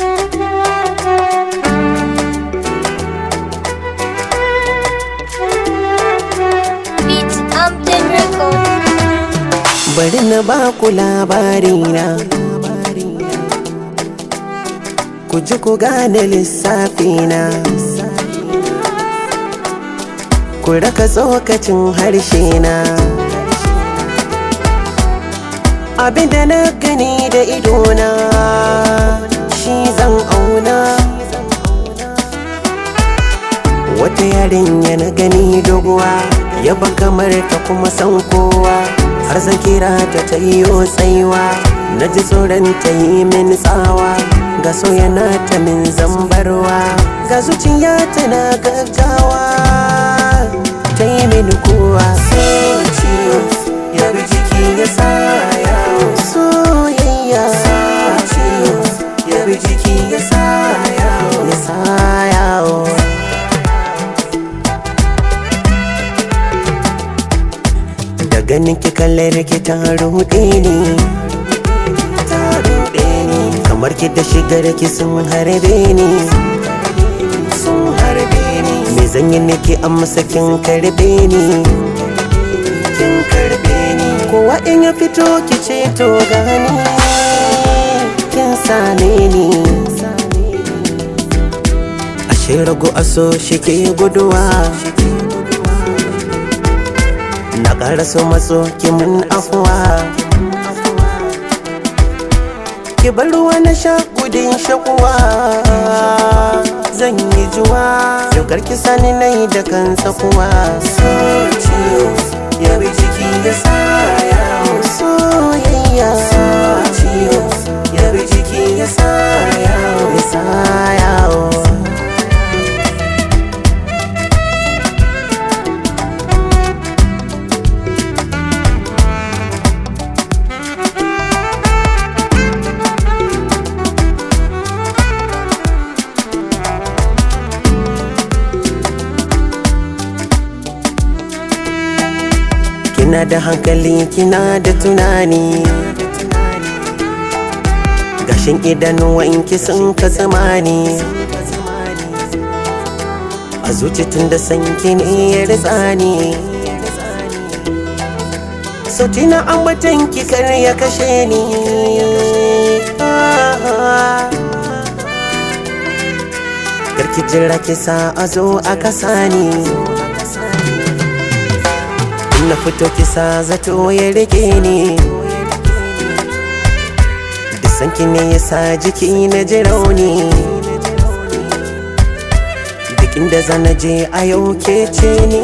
Beat Amden Record. bari na ba ku labarina ku ji ku gane lissafina ku raka tsokacin harshe na abinda na gani da idona shi zan auna wata yarinya na gani doguwa yaba kamar ta kuma san kowa har zan kira ta ta yi tsaiwa na ji tsoron ta yi min tsawa ga soyana ta min zambarwa ga zuciya tana gaggawa ta yi min kowa ciwo ya bi jiki ya sa yawo soyayya ciwo ya bi jiki ya sa yawo ya sa yawo da ganin ki kallar ki ta ruɗe ni ta ruɗe ni kamar ki da shigar ki sun harbe ni sun harbe ni me zan yi nake amsa kin karbe ni kin karbe ni kowa in ya fito ki ce to gani kin same ni ashe rago aso shi ke guduwa na ƙara so matso ki mun afuwa ki bar ruwa na sha gudun shakuwa zan yi juwa yaukar ki sani na yi da kan tsakuwa so ciwo ya bi jiki ya sa yawo soyayya so ciwo ya bi jiki ya sa yawo ya sa yawo kina da hankali kina da tunani gashin idanuwanki sun ka zamani a zuci tun da sanki ne ya ritsani sauti na ambatan ki kar ya kashe ni karki jira ki sa a zo a kasa ni na fito kisa zato ya rike ni da sanki ne ya sa jiki na ji rauni duk inda zana je a yau ke ce ni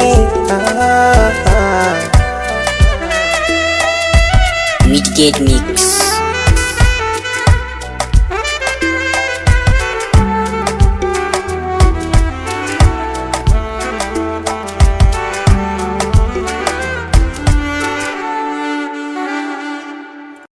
Midgate Mix